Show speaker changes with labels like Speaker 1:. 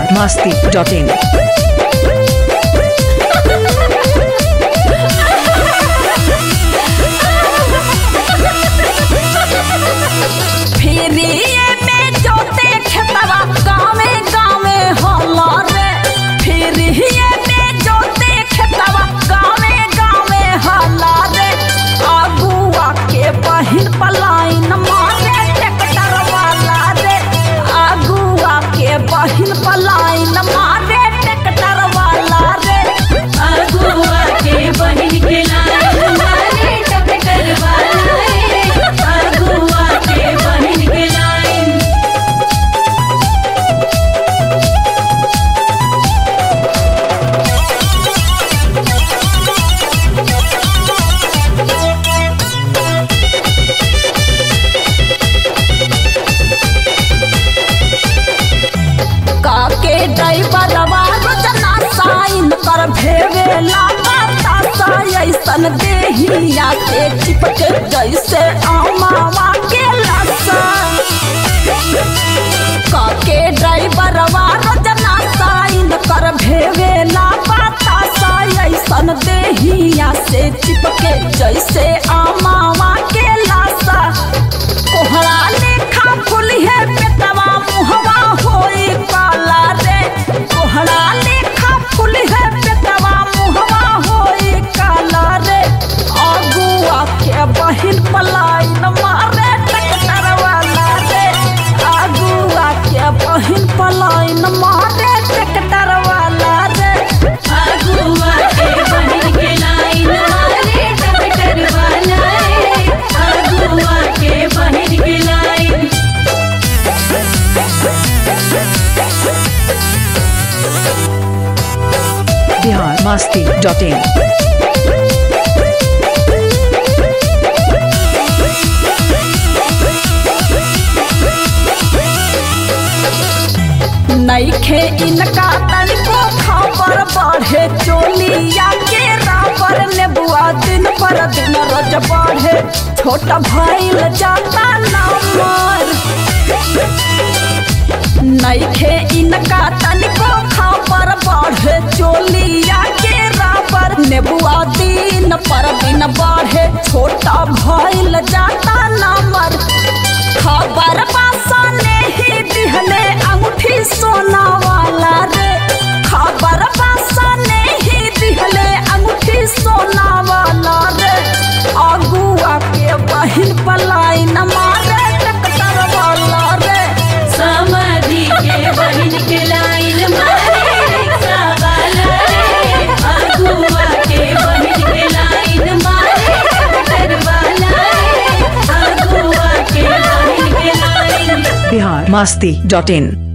Speaker 1: masti.in.
Speaker 2: फिरिए में जोते खेतवा गावे गावे होला रे फिरिए में जोते खेतवा गावे गावे होला रे आगुआ के बहिन पलाइन मारे ट्रैक्टर वाला रे आगुआ के बहिन पलाइन मारे ट्रैक्टर वाला रे
Speaker 3: अगुआ के बहिन के लाइन मारे टक्कर वाला रे अगुआ के बहिन के लाइन
Speaker 2: काके ड्राइवर रोजना साइन कर भेवेला बतासा ऐसन देहिया के चिपके जैसे आमावा के लसा काके ड्राइवर रोजना साइन कर भेवेला बतासा ऐसन देहिया से चिपके जैसे आमावा के लसा कोहरा लेखा फुलिहे पेटवा मुहवा होई काला रे कोहरा लेखा फुलिहे पेटवा मुहवा होई काला रे आगुआ के बहिन पलाइन मारे टक्कर वाला रे आगुआ के बहिन पलाइन मारे टक्कर वाला रे
Speaker 3: अगुआ के बहिन के लाइन मारे टक्कर वाला रे अगुआ के बहिन के लाइन
Speaker 1: Bihar masti.in.
Speaker 2: नईखे इनका तनिको खबर बढ़े चोलिया के रावर ने बुआ दिन पर दिन रज बढ़े छोटा भइल जाता नंबर नईखे इनका तनिको खबर बढ़े चोलिया के रावर ने बुआ दिन पर दिन बढ़े छोटा भइल जाता नंबर खबर बासा ने ही दिहले अंगूठी सोना वाला रे खबर बासा ने ही दिहले अंगूठी सोना वाला रे अगुआ के बहिन पलाई न मारे टक्कर वाला रे
Speaker 3: समाधि के बहिन के लाइन मारे रिक्शा वाला रे अगुआ के बहिन के लाइन मारे टक्कर वाला रे अगुआ के बहिन के लाइन
Speaker 1: Bihar masti.in.